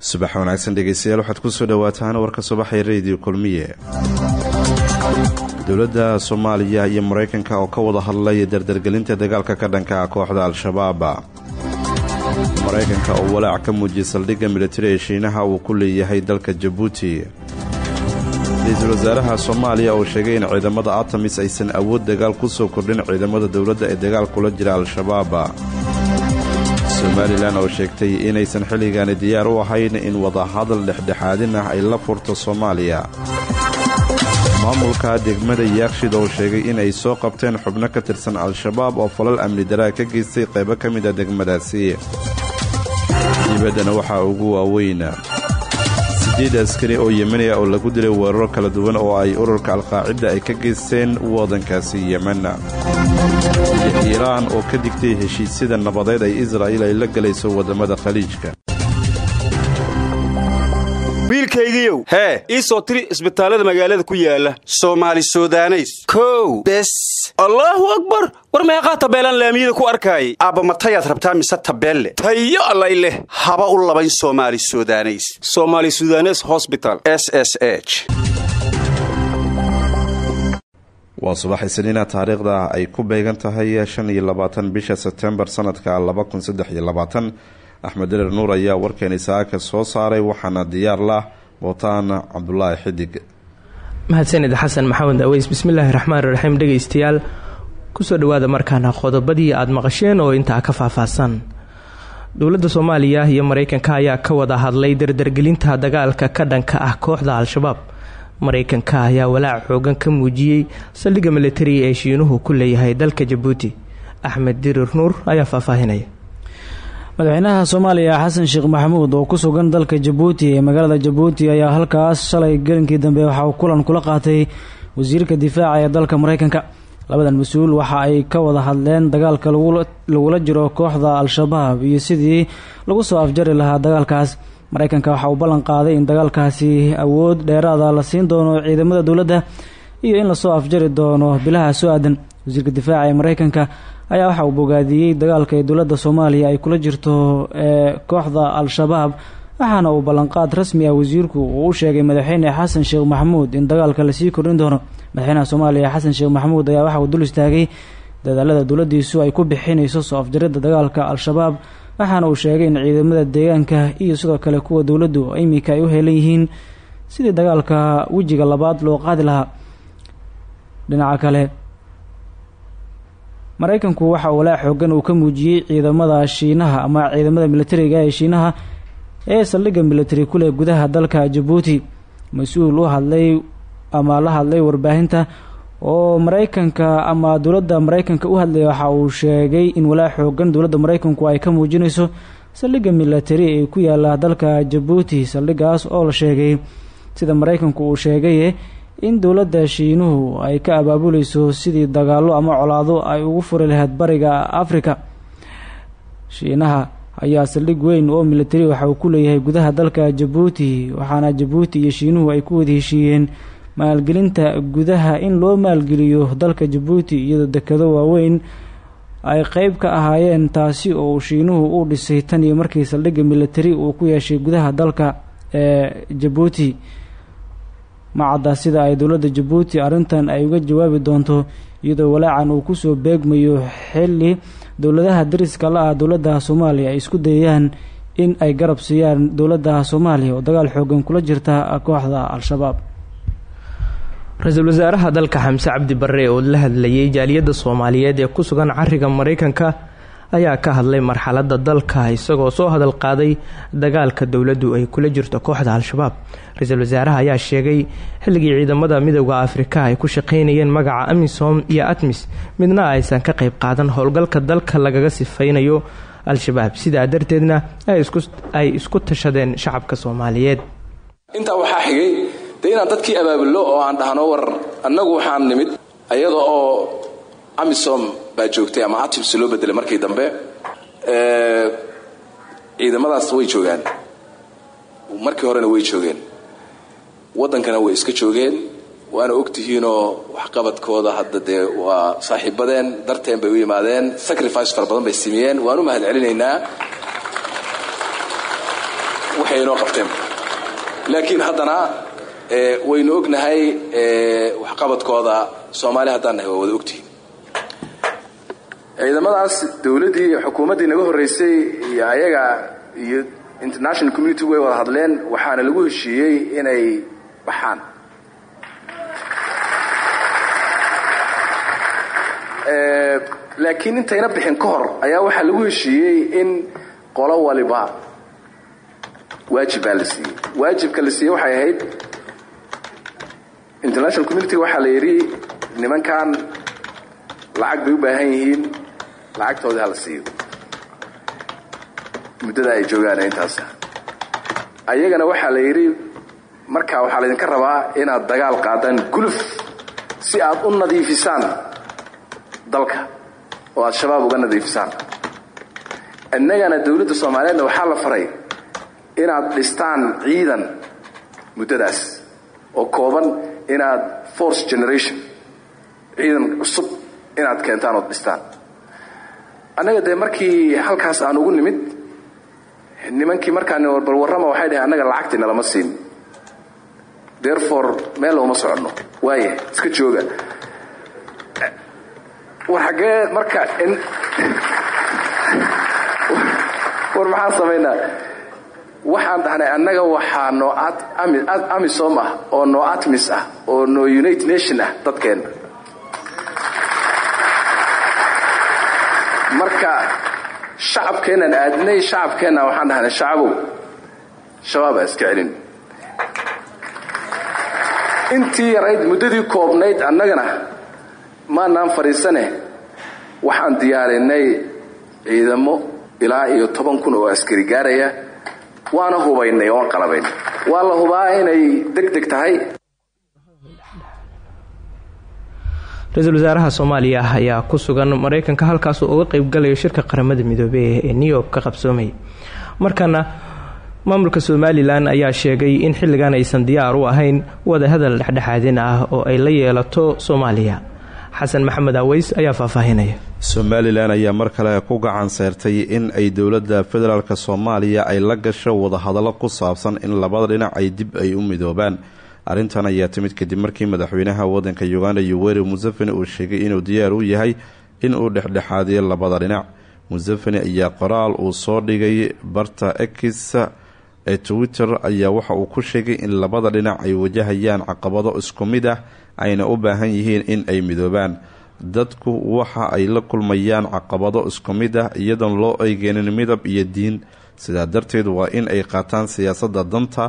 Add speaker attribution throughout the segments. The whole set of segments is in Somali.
Speaker 1: subax wanaagsan dhegeystayaal waxaad kusoo dhawaataan warka subaxee rediyo kulmiye dowladda soomaaliya iyo maraykanka oo ka wada hadlay dardargelinta dagaalka ka dhanka kooxda al-shabaab maraykanka oo walaac ka muujiyay saldhigga militari ee shiinaha uu ku leeyahay dalka jabuuti ra-iisul wasaaraha soomaaliya oo sheegay in ciidamada atamis aysan awood dagaal ku soo kordhin ciidamada dowladda ee dagaal kula jira al-shabaab somalilan oo sheegtay inaysan xilligaani diyaar u ahayn in wadahadal dhexdhexaadin ah ay la furto soomaaliya maamulka degmada yaakshid oo sheegay in ay soo qabteen xubno ka tirsan al-shabaab oo falal amni daraa ka geystay qaybo ka mid a degmadaasi dibaddana waxaa ugu waaweyn sideed askari oo yemeniya oo lagu dilay weeraro kala duwan oo ay ururka alqaacida ay ka geysteen waddankaasi yemen iyo iiraan oo ka digtay heshiisyada nabadeed ay israa'iil ay la galayso waddamada khaliijka
Speaker 2: wiilkaygiiow hee ii soo tiri isbitaallada magaalada ku yaala soomaali sudaneys kow bes allaahu akbar war meeqaa tabeelaan laamiyada ku arkaayay aabba matayaad rabtaa mise tabeelle tayo allay leh haba u labayn soomaali sudaneys somaali sudanes hosbital s s h
Speaker 1: waa subax isniina taariikhda ay ku beegan tahay shan iyo labaatan bisha sebtembar sanadka laba kun saddex iyo labaatan axmed derer nuur ayaa warkeeni saaka soo saaray waxaana diyaar lah bootaan cabdulaahi xidig
Speaker 3: mahadsanid xasan maxamed aweys bismillaahi raxmaan raxiim dhegeystayaal kusoo dhawaada markaana qodobadii aada maqasheen oo intaa ka faahfaahsan dowladda soomaaliya iyo mareykanka ayaa ka wada hadlay dardargelinta dagaalka ka dhanka ah kooxda al-shabaab mareykanka ayaa walaac xoogan ka muujiyey saldhigga militari ee shiinuhu ku leeyahay dalka jabuuti axmed dirir nuur ayaa faahfaahinaya
Speaker 4: madaxweynaha soomaaliya xasan sheekh maxamuud oo ku sugan dalka jabuuti ee magaalada jabuuti ayaa halkaas shalay gelinkii dambe waxa uu kulan kula qaatay wasiirka difaaca ee dalka mareykanka labadan mas-uul waxa ay ka wada hadleen dagaalka lagula jiro kooxda al-shabaab iyo sidii lagu soo afjari lahaa dagaalkaas mareykanka waxa uu ballan qaaday in dagaalkaasi awood dheeraada la siin doono ciidamada dowladda iyo in lasoo afjari doono bilaha soo aadan wasiirka difaaca ee mareykanka ayaa waxa uu bogaadiyey dagaalka ee dowladda soomaaliya ay kula jirto ee kooxda al-shabaab waxaana uu ballanqaad rasmi ah wasiirku uu u sheegay madaxweyne xasan sheekh maxamuud in dagaalka lasii kordhin doono madaxweynaha soomaaliya xasan sheekh maxamuud ayaa waxa uu dul istaagay dadaalada dowladdiisu ay ku bixinayso soo afjaridda dagaalka al-shabaab waxaana uu sheegay in ciidamada deegaanka iyo sidoo kale kuwa dowladdu imika ay u heelan yihiin sidii dagaalka wejiga labaad loo qaadi lahaa dhinaca kale mareykanku waxa walaa xoogan uu ka muujiyey ciidamada shiinaha ama ciidamada militariga ee shiinaha ee saldhigga militari kuleh gudaha dalka jabuuti mas-uul u hadlay ama la hadlay warbaahinta oo mareykanka ama dowladda mareykanka u hadlaya waxa uu sheegay in walaa xoogan dowladda mareykanku ay ka muujinayso saldhigga militari ee ku yaala dalka jabuuti saldhiggaas oo la sheegay sida mareykanku uu sheegaye in dowladda shiinuhu ay ka abaabuleyso sidii dagaallo ama colaado ay ugu furi lahayd bariga afrika shiinaha ayaa saldhig weyn oo militari waxa uu ku leeyahay gudaha dalka jabuuti waxaana jabuuti iyo shiinuhu ay ku wada heshiiyeen maalgelinta gudaha in loo maalgeliyo dalka jabuuti iyadoo dekado waaweyn ay qeyb ka ahaayeen taasi oo shiinuhu u dhisay tan iyo markii saldhigga militari uu ku yeeshay gudaha dalka ee jabuuti macadda sida ay dowladda jabuuti arrintan ay uga jawaabi doonto iyadoo walaacan uu kusoo beegmayo xilli dowladaha dariska la ah dowladda soomaaliya ay isku dayayaan in ay garab siiyaan dowladda soomaaliya oo dagaal xoogan kula jirta kooxda al-shabaab
Speaker 3: ra-iisul wasaaraha dalka xamse cabdi barre oo la hadlayay jaaliyadda soomaaliyeed ee ku sugan cariga mareykanka ayaa ka hadlay marxaladda dalka isagoo soo hadal qaaday dagaalka dowladdu ay kula jirto kooxda al-shabaab ra-iisul wasaaraha ayaa sheegay xilligii ciidamada midooda afrika ay ku shaqaynayeen magaca amisom iyo atmis midna aysan ka qayb qaadan howlgalka dalka lagaga sifaynayo al-shabaab sidaa darteedna ay isku tashadeen shacabka soomaaliyeed
Speaker 5: intaa waxaa xigay dee inaan dadkii abaabulno oo aan dhahno war annagu waxaan nimid ayada oo amisom baa joogtay ama atims loo bedelay markii dambe ciidamadaas way joogaan markii horena way joogeen waddankana way iska joogeen waana ogtihiinoo waxqabadkooda hadda dee waa saaxiibadeen darteen bay u yimaadeen sacrifice fara badan bay simiyeen waan u mahad celinaynaa waxay inoo qabteen laakiin haddana waynu ognahay waxqabadkooda soomaali haddaan nahay waa wada ogtihiin ciidamadaas dowladdii xukuumaddii naga horraysay iyo ayaga iyo international community way wada hadleen waxaana lagu heshiiyey inay baxaan laakiin intayna bixin ka hor ayaa waxaa lagu heshiiyey in qolo waliba waajib baa la siiyey waajibka la siiyey waxay ahayd international communitiga waxaa la yidhi nimankan lacag bay u baahan yihiin lacagtoodii hala siiyo muddada ay joogaan intaas ayagana waxaa la yidhi markaa waxaa laydinka rabaa inaad dagaal qaadaan guluf si aad u nadiifisaan dalka oo aad shabaab uga nadiifisaan innagana dowladda soomaaliyeedna waxaa la faray inaad dhistaan ciidan muddadaas oo kooban inaad force generation ciidan cusub inaad keentaan ood dhistaan annaga dee markii halkaas aan ugu nimid nimankii markaan bal warrama waxay dhahay annaga lacagtii nalama siin therefore meel uma soconno waaya iska jooga war xaggee marka war maxaan samaynaa waxaan dhahnay annaga waxaa noo amisom ah oo noo atmis ah oo noo united nation ah dadkeenna marka shacabkeennan aadnay shacabkeenna waxaan dhahnay shacabow shabaabaa iska celin intii yarayd muddadii koobnayd annagana maanaan fadhiisane waxaan diyaarinay ciidamo ilaa iyo toban kun oo askari gaaraya waana hubaynay oon qalabayn waa la hubaa inay deg deg tahay
Speaker 3: ra-iisul wasaaraha soomaaliya ayaa ku sugan mareykanka halkaasuu uga qeybgalayo shirka qaramada midoobey ee new york ka qabsoomaya markana maamulka somalilan ayaa sheegay in xilligan aysan diyaar u ahayn wadahadal dhexdhexaadin ah oo ay la yeelato soomaaliya xasan maxamed aweys ayaa faahfaahinaya
Speaker 1: somalilan ayaa mar kale ku gacan seyrtay in ay dowladda federaalk soomaaliya ay la gasho wadahadallo ku saabsan in labada dhinac ay dib ay u midoobaan arrintan ayaa timid kadib markii madaxweynaha wadanka uganda yoweri museveni uu sheegay inuu diyaar u yahay in uu dhexdhexaadiyo labada dhinac museveni ayaa qoraal uu soo dhigay barta x ee twitter ayaa waxa uu ku sheegay in labada dhinac ay wajahayaan caqabado isku mid ah ayna u baahan yihiin in ay midoobaan dadku waxa ay la kulmayaan caqabado isku mid ah iyadoon loo eegeenin midab iyo diin sidaa darteed waa in ay qaataan siyaasadda danta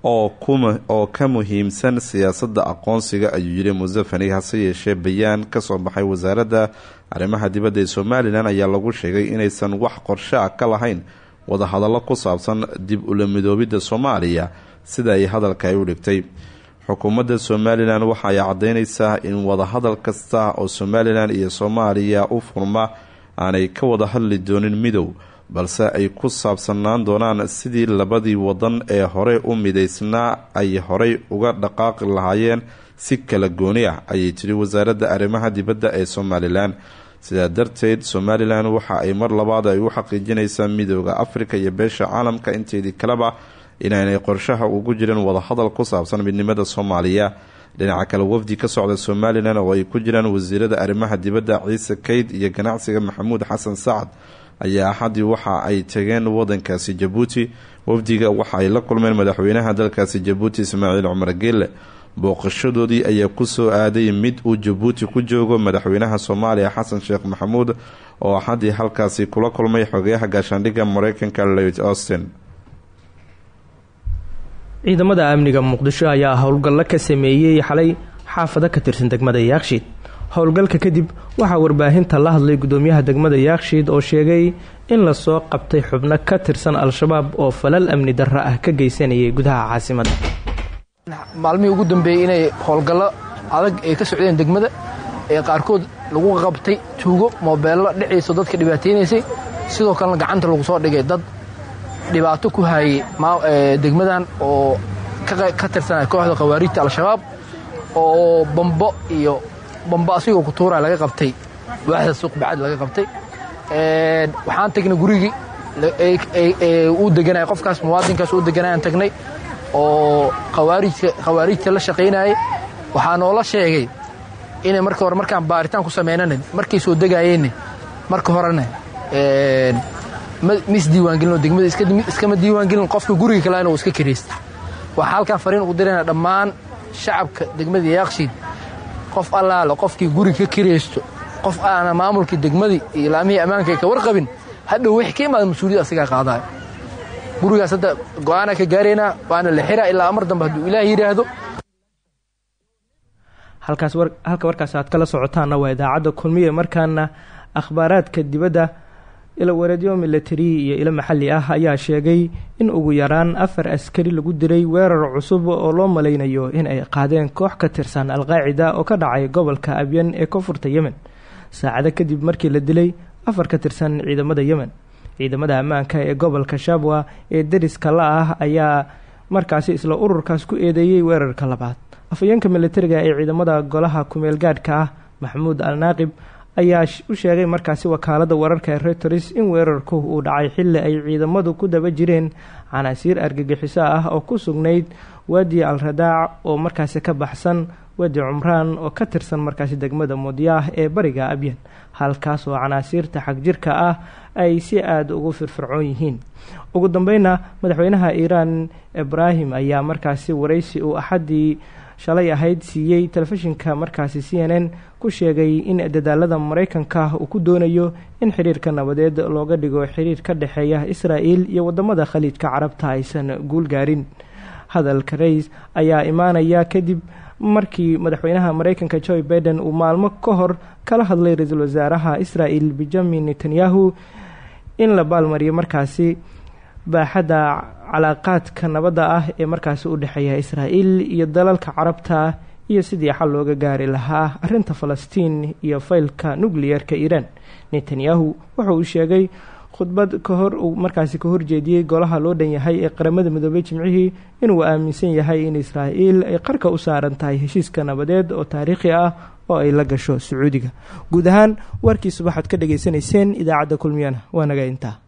Speaker 1: oo ka muhiimsan siyaasadda aqoonsiga ayuu yidhi museveni hase yeeshee bayaan kasoo baxay wasaaradda arrimaha dibadda ee somalilan ayaa lagu sheegay inaysan wax qorshe ah ka lahayn wadahadallo ku saabsan dib ula midoobidda soomaaliya sida ay hadalka ay u dhigtay xukuumadda somalilan waxa ay caddeynaysaa in wadahadal kasta oo somalilan iyo soomaaliya u furma aanay ka wada hadli doonin midow balse ay ku saabsanaan doonaan sidii labadii wadan ee hore u midaysnaa ay horey uga dhaqaaqi lahaayeen si kala gooni ah ayay tiri wasaaradda arrimaha dibadda ee somalilan sidaa darteed somalilan waxa ay mar labaad ay u xaqiijinaysaa midooda afrika iyo beesha caalamka inteedii kaleba inaanay qorshaha ugu jirin wadahadal ku saabsan midnimada soomaaliya dhinaca kale wafdi ka socda somalilan oo ay ku jiraan wasiirada arrimaha dibadda ciise kayd iyo ganacsiga maxamuud xasan sacad ayaa axadii waxa ay tageen wadankaasi jabuuti wafdiga waxa ay la kulmeen madaxweynaha dalkaasi jabuuti ismaaciil cumar geelle booqashadoodii ayaa kusoo aaday mid uu jabuuti ku joogo madaxweynaha soomaaliya xasan sheekh maxamuud oo axadii halkaasi kula kulmay xogeyaha gaashaandhigga mareykanka lewit austin
Speaker 3: ciidamada amniga muqdisho ayaa howlgallo ka sameeyey xalay xaafado ka tirsan degmada yaakshiid howlgalka kadib waxaa warbaahinta la hadlay gudoomiyaha degmada yaakshiid oo sheegay in lasoo qabtay xubno ka tirsan al-shabaab oo falal amni darro ah ka geysanayay gudaha caasimadda
Speaker 6: maalmihii ugu dambeeyey inay howlgallo adag ay ka socdeen degmada ee qaarkood lagu qabtay tuugo moobeello dhiciiso dadka dhibaataynaysay sidoo kalena gacanta lagu soo dhigay dad dhibaato ku hayay degmadan oo ka tirsanaya kooxda khawaarijta al-shabaab oo bambo iyo bambo asigoo kutuura laga qabtay waaxda suuq bacad laga qabtay waxaan tagnay gurigii uu deganaya qofkaas muwaadinkaas uu deganayaan tagnay oo khawaarijka khawaarijta la shaqaynayay waxaa noola sheegay inay marka hore markaan baaritaan ku samaynana markay soo degaayeenna marka horena ma isdiiwaangelinoo degmada iskama diiwaangelin qofka guriga kalena uu iska kiraysta waxaa halkaan fariin ugu dirayna dhammaan shacabka degmada yaaqshiid qof allaale qofkii guriga ka kiraysto qof aana maamulkii degmadii iyo ilaamihii ammaanka ay ka warqabin hadhow wixii ka imaada mas-uuliyad asagaa qaadaayo gurigaas hadda go-aanaa ka gaaraynaa waana la xiraa ilaa amar dambe hadduu ilaah yidhaahdo
Speaker 3: halkaas halka warkaas aad kala socotaanna waa idaacadda kulmiye markaana akhbaaraadka dibadda ila wareedyo milatari iyo ilo maxalli ah ayaa sheegay in ugu yaraan afar askari lagu diray weerar cusub oo loo malaynayo in ay qaadeen koox ka tirsan alqaacida oo ka dhacay gobolka abyan ee koonfurta yemen saacado kadib markii la dilay afar ka tirsan ciidamada yemen ciidamada ammaanka ee gobolka shabwa ee deriska la ah ayaa markaasi isla ururkaas ku eedeeyey weerarka labaad afhayeenka militariga ee ciidamada golaha kumeel gaadhka ah maxamuud al naaqib ayaa u sheegay markaasi wakaalada wararka ee reuters in weerarku uu dhacay xilli ay ciidamadu ku daba jireen canaasiir argagixiso ah oo ku sugnayd waadi al radaac oo markaasi ka baxsan waadi cumraan oo ka tirsan markaasi degmada mudyaah ee bariga abyan halkaas oo canaasiirta xagjirka ah ay si aada ugu firfircoon yihiin ugu dambeyna madaxweynaha iiraan ibraahim ayaa markaasi waraysi uu axaddii shalay ahayd siiyey telefishinka markaasi c n n ku sheegay in dadaalada maraykanka uu ku doonayo in xiriirka nabadeed looga dhigo xiriir ka dhexeeya israa'el iyo wadamada khaliijka carabta aysan guul gaarin hadalka rays ayaa imaanaya kadib markii madaxweynaha maraykanka joe baiden uu maalmo ka hor kala hadlay ra-iisul wasaaraha israel benjamin netanyahu in la baalmariyo markaasi baaxadda calaaqaadka nabadda ah ee markaasi u dhexeeya israa'el iyo dalalka carabta iyo sidii xal looga gaari lahaa arrinta falastiin iyo faylka nucliyerka iiraan netanyahu wuxa uu sheegay khudbad ka hor uu markaasi ka horjeediyey golaha loo dhan yahay ee qaramada midoobay jimcihii inuu aaminsan yahay in israa'el ay qarka u saaran tahay heshiiska nabadeed oo taariikhi ah oo ay la gasho sacuudiga guud ahaan warkii subaxaad ka dhagaysanayseen idaacadda kulmiyana waa naga intaa